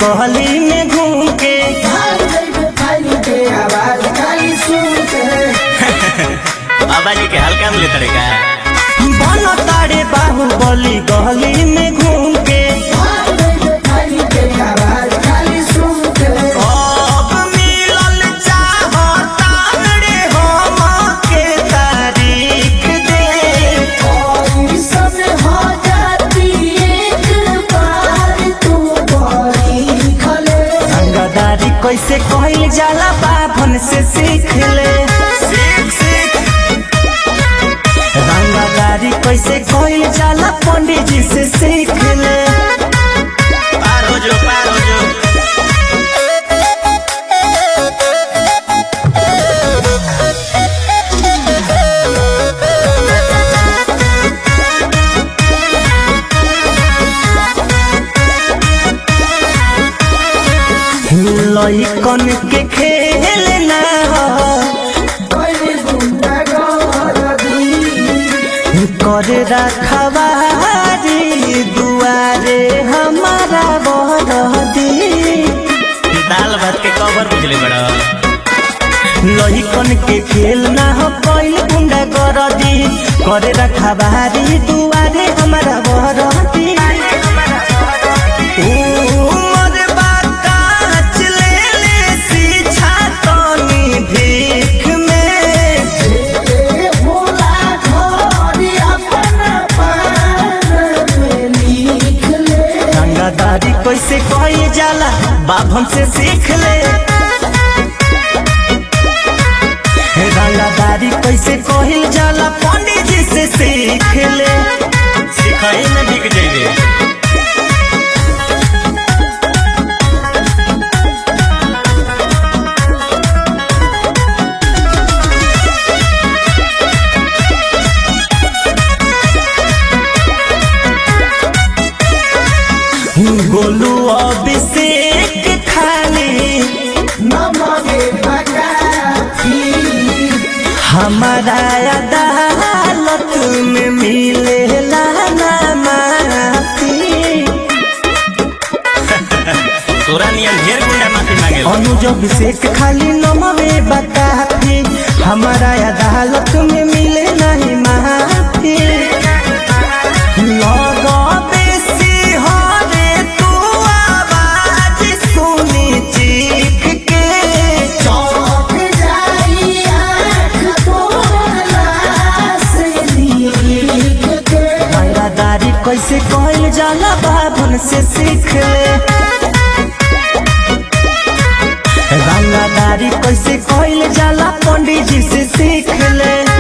गली में घूम के बाबा जी के हल्का में लेते का बन तारे बाहुबली गली में घूम के अब मिलल चाहता रे हम के तारीख दे रंगदारी कैसे कहल जाला बाभन से सीख ले सीख सीख रंगदारी कैसे कहल जाला पंडित जी से सीख ले पार हो जो पार हो जो लइकन के खेल ना हो करे रखवारी दुआरे हमारा बरदी दाल भात के कवर बुझले बड़ा लइकन के खेल ना हो कैल गुंडा गरदी करे रखवारी दुआरे हमारा बरदी उमर बाकाच ले ले सीछा तनी भीख में रंगादारी कैसे कही जाला बाभन से सीख ले रंगादारी कैसे कही जाला पंडित जी से सीख ले सिखाई में बिक जाइए गोलू अभिषेक खाली हमारा अदालत में मिलेला ना माफी तोरा नियन ढेर गुंडा माफी मांगे अनुज अभिषेक खाली नमवे बताफी हमारा अदालत में मिले नहीं माफी लगबे सिंहरे तू आवाज सुनी चीख के रंगादारी कैसे कहल जाला बाबन से सीख ले रंगादारी कैसे कहल जाला पंडित जी से सीख ले